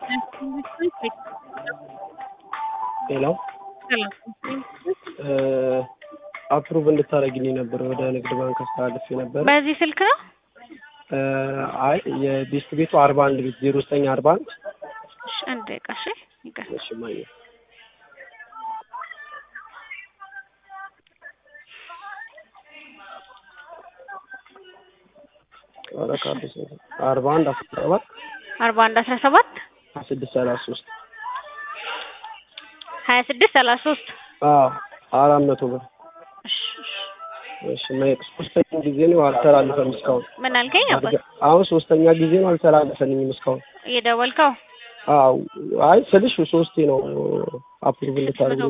ሌላው አፕሩቭ እንድታደርግልኝ ነበር ወደ ንግድ ባንክ አስተላልፌ ነበር። በዚህ ስልክ ነው? አይ የቤስት ቤቱ አርባ አንድ ቤት ዜሮ ዘጠኝ አርባ አንድ እሺ፣ አንድ ደቂቃ እሺ። ይቅር እሺ ማየ አርባ አንድ አስራ ሰባት አርባ አንድ አስራ ሰባት ሀያ ስድስት ሰላሳ ሶስት ሀያ ስድስት ሰላሳ ሶስት አዎ አራት መቶ ብር እሺ፣ እሺ። እሺ ማየቅ ሶስተኛ ጊዜ ነው አልተላለፈም እስካሁን ምን አልከኝ? አባት አሁን ሶስተኛ ጊዜ ነው አልተላለፈልኝም እስካሁን እየደወልከው አዎ አይ ስልሽ ሶስቴ ነው አፕሩቭ እንድታደርግ